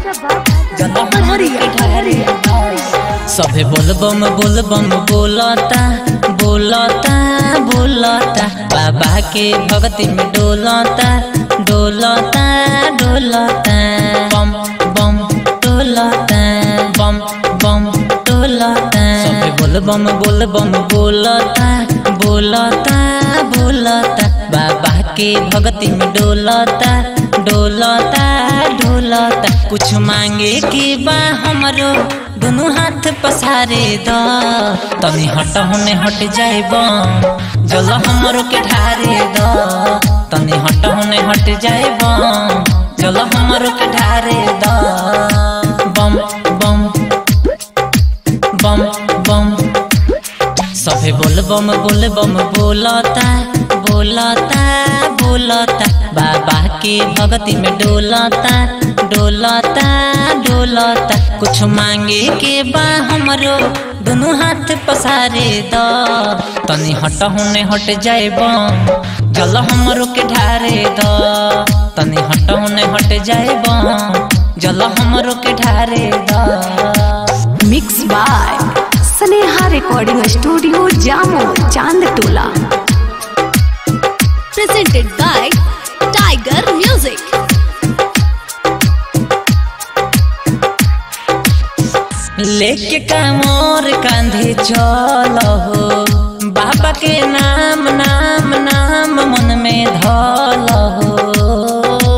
जल हमरो के ढारे द सभे बोलबम बोलबम बोलता बोलता बोलता बाबा के भक्ति में डोलता डोलता डोलता बम बम डोलता बम बम डोलता सभे बोलबम बोलबम बोलता बोलता बोलता बाबा के भक्ति में डोलता डोलता डोलता कुछ मांगे के बा हमरो दोनों हाथ पसारे द तनी हट होने हट जाएब जल हमरो के ढारे द तनी हट होने हट जाएब जल हमरो के ढारे द बम बम बम बम सभे बोल बम बोल बम बोलता बोलता बोलता बाबा के भक्ति में डोलता डोलता डोलता कुछ मांगे के बा हमरो दोनों हाथ पसारे द तनी हट होने हट जाएब जल हमरो के ढारे द तनी हट होने हट जाएब जल हमरो के ढारे द mix by Sneha recording studio Jamo Chand टोला presented by Tiger Music. लेके कामोर कांधे चल हो बाबा के नाम नाम नाम मन में धल हो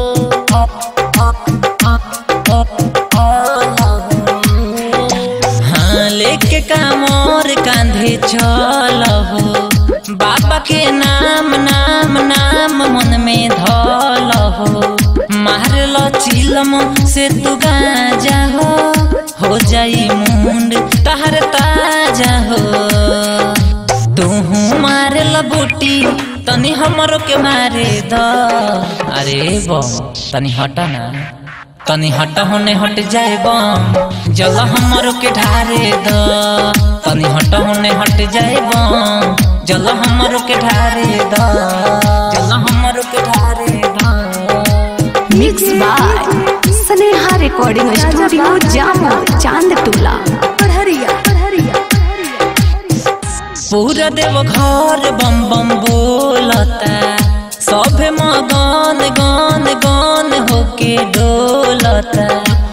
हाँ लेके कामोर कांधे चल हो बाबा के नाम नाम नाम मन में धल हो मार लो चिलम से तू गाजा हो हो जाई मुंड तहर ताजा हो तू मार ल बूटी तनी हमरो के मारे द अरे बम तनी हटा ना तनी हट होने हट जाए बम जल हमरो के ढारे द तनी हट होने हट जाए बम जल हमरो के ढारे द जल हमरो के ढारे द mix by Sneha recording studio Jamo Chand टोला पूरा देव घर बम बम बोलता सभे मगन गन गन होके डोलता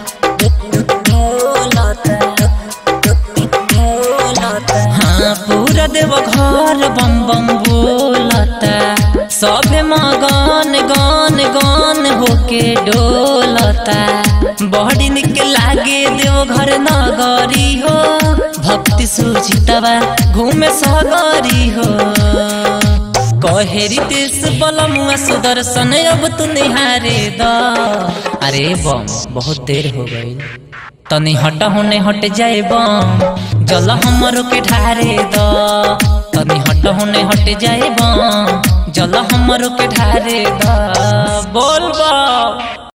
हाँ पूरा देव घर बम बम बोलता सभे मगन गन गन होके डोलता बड़ी निक लागे देव घर नगरी हो भक्ति सुचितवा घूमे सगरी हो कहेरी देश बलमुआ सुदर्शन अब तू निहारे द अरे बम बहुत देर हो गई तनी हट होने हट जाए बम जल हमरो के ढारे द तनी हट होने हट जाए बम जल हमरो के ढारे द बोल बम